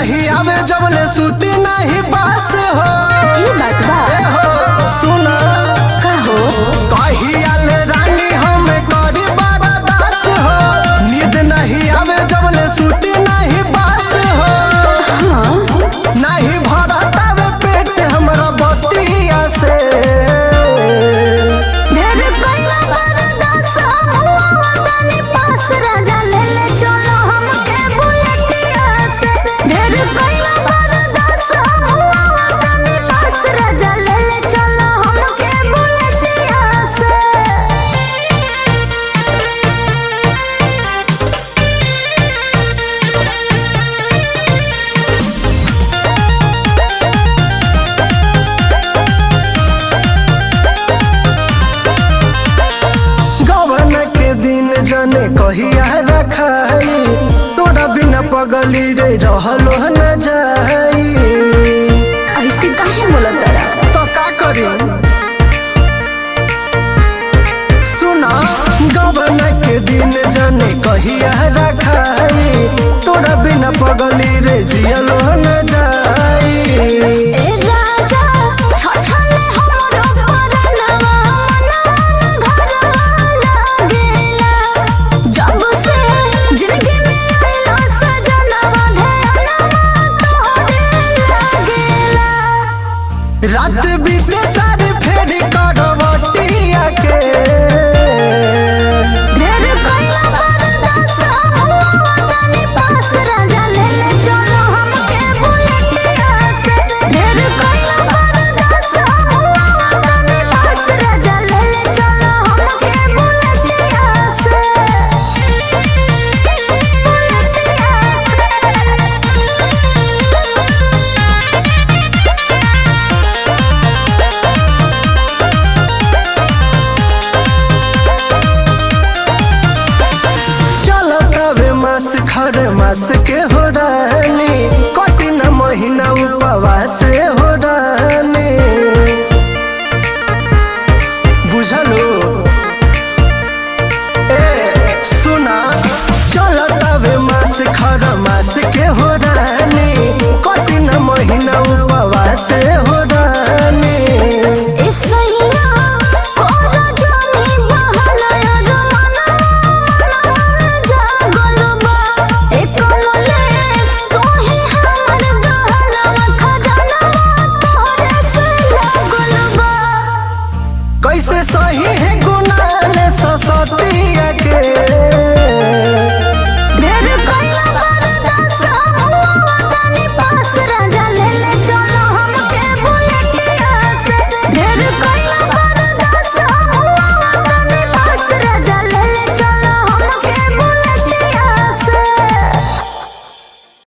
नहीं आवे जबले सूती नहीं बास हो ई बात बा ए हो सुना का हो कहियाले रानी हम करी बड़ा दास हो नींद नहीं आवे जबले सूती नहीं बास हो हाँ नहीं भरतावे पेट हमरा बतिया से ढेर कइला बरदास हुआ तनी पास राजा ले ले चलो हमके बुलेटिया से ढेर कइला बरदास हुआ तनी पास राजा ले ले चलो हमके बुलेटिया से गवन के दिन जने कहिया रखाई तोरा बिना पगली रे रहलो न जाई ऐसे काहे बोलत तारा तो का करी सुना गवन के दिन जने कहिया रखाई तोरा बिना पगली रे जियलो न जाई ए राजा छछले हमरो परनवा मनवा घरवा लागेला जब से जिंदगी में आइलो सजनवा ध्यानवा तोहरे लागेला रात बीते सारी फेरी करवटिया के ढेर कइला बरदास हुआ तनी पास राजा ले ले चलो हमके बुलेटिया से ढेर कइला बरदास हुआ तनी पास राजा ले ले चलो हमके बुलेटिया से चलतावे मास खर मास के हो रानी कठिन महीना उपवास हो रानी बुझलो ए सुना चलतावे मास खर मास के हो रानी कठिन महीना उपवास हो रानी इसैया कोरा जानी बहाना यार मना जागल बा एक कमलेस तोही हमर गहनवा खजानवा तोहरे से लागल बा कैसे सही है गुनाले सस